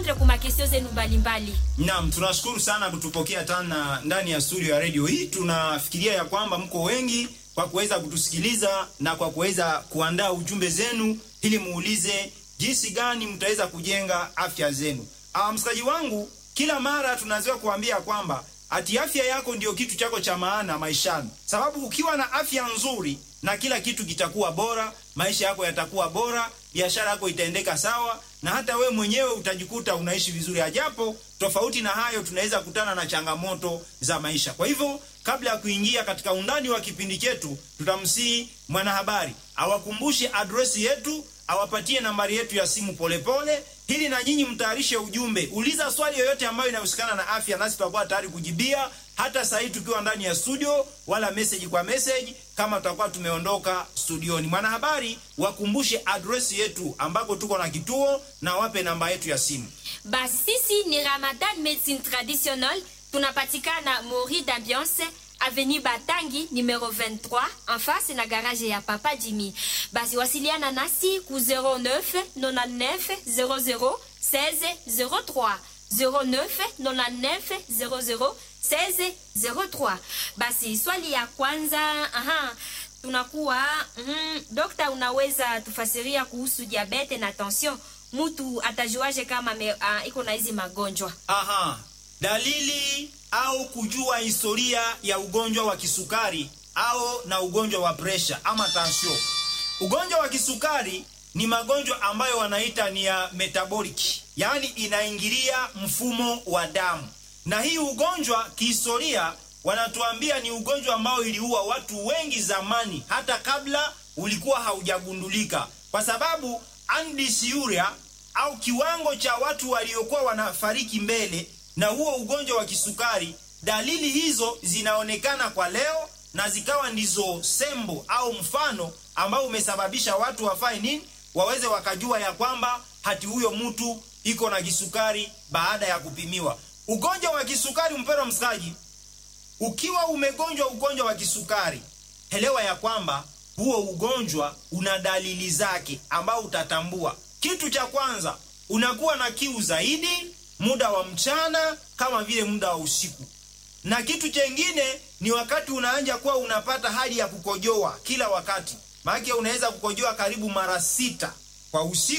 kurepondre kuma kestio zenu mbalimbali. Naam, tunashukuru sana kutupokea tena ndani ya studio ya redio hii. Tunafikiria ya kwamba mko wengi kwa kuweza kutusikiliza na kwa kuweza kuandaa ujumbe zenu ili muulize jinsi gani mtaweza kujenga afya zenu. Ah, msikaji wangu, kila mara tunazoea kuambia kwamba ati afya yako ndio kitu chako cha maana maishani, sababu ukiwa na afya nzuri na kila kitu kitakuwa bora, maisha yako yatakuwa bora, biashara yako itaendeka sawa, na hata we mwenyewe utajikuta unaishi vizuri. Ajapo tofauti na hayo, tunaweza kutana na changamoto za maisha. Kwa hivyo, kabla ya kuingia katika undani wa kipindi chetu, tutamsihi mwanahabari awakumbushe adresi yetu, awapatie nambari yetu ya simu polepole, ili na nyinyi mtayarishe ujumbe. Uliza swali yoyote ambayo inahusikana na afya, nasi tutakuwa tayari kujibia, hata saa hii tukiwa ndani ya studio, wala message kwa message kama tutakuwa tumeondoka studioni. Mwanahabari, wakumbushe adresi yetu ambako tuko na kituo na wape namba yetu ya simu. Basi sisi ni Ramadan Medicine Traditionnelle, tunapatikana Mori d'Ambiance Avenue Batangi numero 23 en face na garage ya Papa Jimmy. Basi wasiliana nasi ku 09 99 00 16 03 09 99 00 16 03. Basi swali ya kwanza, aha, tunakuwa mm, dokta, unaweza tufasiria kuhusu diabete na tension? Mtu atajuaje kama me, uh, iko na hizi magonjwa? Aha, dalili au kujua historia ya ugonjwa wa kisukari au na ugonjwa wa presha ama tansio. Ugonjwa wa kisukari ni magonjwa ambayo wanaita ni ya metabolic, yaani inaingilia mfumo wa damu, na hii ugonjwa kihistoria wanatuambia ni ugonjwa ambao iliua watu wengi zamani, hata kabla ulikuwa haujagundulika, kwa sababu andisiuria au kiwango cha watu waliokuwa wanafariki mbele na huo ugonjwa wa kisukari, dalili hizo zinaonekana kwa leo na zikawa ndizo sembo au mfano ambao umesababisha watu wafae nini, waweze wakajua ya kwamba hati huyo mtu iko na kisukari baada ya kupimiwa. Ugonjwa wa kisukari, mpendwa msikaji, ukiwa umegonjwa ugonjwa wa kisukari, elewa ya kwamba huo ugonjwa una dalili zake ambao utatambua. Kitu cha kwanza, unakuwa na kiu zaidi muda wa mchana kama vile muda wa usiku, na kitu chengine ni wakati unaanja kuwa unapata hali ya kukojoa kila wakati, maana unaweza kukojoa karibu mara sita kwa usiku.